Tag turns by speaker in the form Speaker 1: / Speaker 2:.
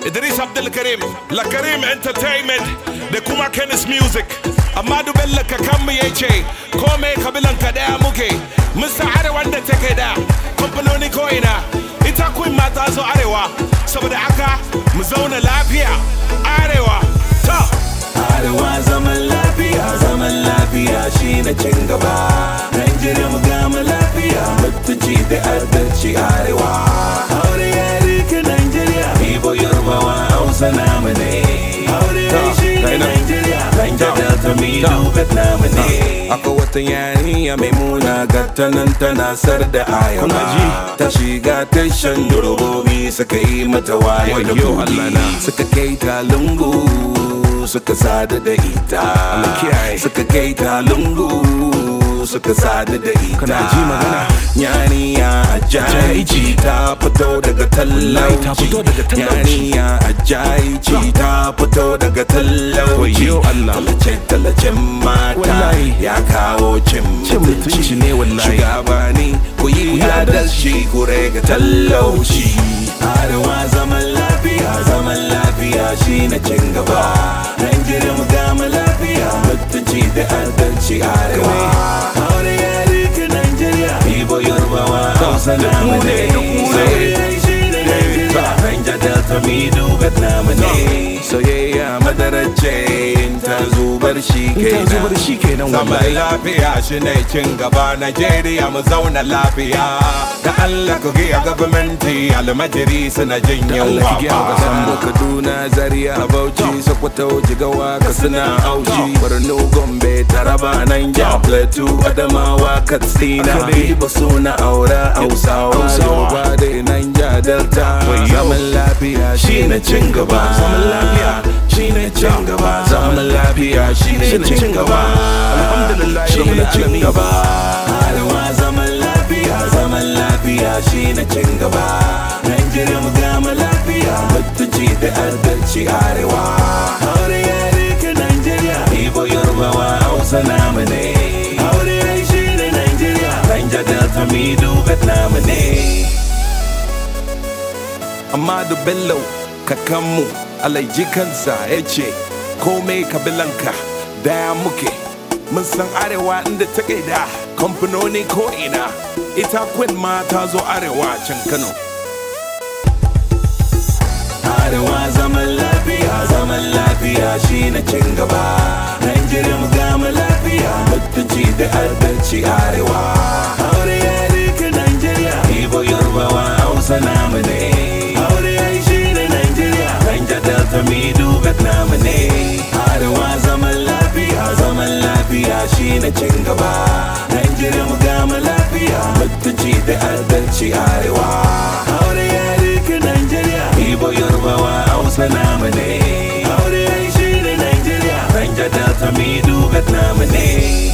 Speaker 1: Idris Abdulkarim, La Karim Entertainment da kuma Kennis Music. Amma Bello kakanmu ya ce, kome kabilan ka daya muke, mun san arewa da take da kamfanoni ko'ina. Ita kun mata zo arewa, saboda haka mu zauna lafiya arewa. Ta!
Speaker 2: Arewa zaman lafiya, zaman lafiya shi na cin gaba. Nigeria mu gama lafiya, mutunci da adalci arewa. Aure ya rike Nigeria, Ibo Yorubawa Hausa namu ne. Aure ya shi ne Nigeria, Niger Delta Middle Vietnam ne. Akwai wata yarinya mai muna gata nan tana sar da ayawa. Ta shiga tashan durobobi suka yi mata wayo da
Speaker 1: Wayyo Allah na.
Speaker 2: kudi. Suka kai ta lungu. suka sada da ita suka kai ta lungu suka sada da ita
Speaker 1: Kana ji magana?
Speaker 2: yaniya ajaiji ta fito daga
Speaker 1: Wallahi ta fito daga
Speaker 2: talauci
Speaker 1: talauci.
Speaker 2: yaniya ajaiji ta fito daga talauci
Speaker 1: Wayyo Allah.
Speaker 2: talace talacen mata
Speaker 1: Wallahi.
Speaker 2: ya kawo cin
Speaker 1: Cin mutunci ne wallahi.
Speaker 2: shugabani ku yi adalci ku rage talauci arewa zaman lafiya zaman lafiya shi na cin gaba Nigeria mu gama lafiya mutunci da adalci arewa aure ya rike Nigeria Ibo Yorubawa Hausa namu ne soyayya shi ne Nigeria Niger Delta Middle Vietnam ne soyayya madarace ta zubar shi kenan
Speaker 1: zubar shi kenan
Speaker 2: zaman
Speaker 1: wallahi.
Speaker 2: lafiya shi ne cin gaba Nigeria mu zauna lafiya da Allah ku giya gwamnati almajiri suna jin
Speaker 1: Allah
Speaker 2: yawa
Speaker 1: ki giya wa kasan mu.
Speaker 2: Kaduna Zaria Bauchi Sokoto Jigawa Katsina Auchi Borno Gombe Taraba Niger Plateau Adamawa Katsina
Speaker 1: Haka ne.
Speaker 2: Ibo suna aura Hausawa
Speaker 1: Hausawa.
Speaker 2: Yoruba da Niger Delta
Speaker 1: Wayyo.
Speaker 2: Zaman lafiya shi ne cin gaba
Speaker 1: Zaman lafiya.
Speaker 2: shi ne cin gaba Zaman lafiya shi ne cin gaba
Speaker 1: Alhamdulillah,
Speaker 2: shi ne
Speaker 1: Rabbil
Speaker 2: cin
Speaker 1: alamin.
Speaker 2: gaba Arewa zaman lafiya zaman lafiya shi ne cin gaba Nigeria mu gama lafiya mutunci da adalci arewa Aure ya rike Nigeria Ibo Yorubawa Hausa namu ne Aure ya shi ne Nigeria Niger Delta Middle Vietnam ne Amadu Bello kakanmu alaiji kansa ya ce komai kabilanka daya muke mun san arewa inda ta da kamfanoni ko'ina ita queen ma ta zo arewa can kano arewa zaman lafiya zaman lafiya shi na cin gaba Nigeria mu gama lafiya mutunci da adalci arewa aure ya rike Nigeria Ibo Yorubawa Hausa namu ne aure ya shi ne Nigeria Niger Delta Middle Vietnam ne arewa zaman lafiya zaman lafiya shi na cin gaba Nigeria mu gama lafiya mutunci da adalci arewa aure ya rike Nigeria Ibo Yorubawa Hausa namu ne aure ya shi ne Nigeria Niger Delta Middle Vietnam ne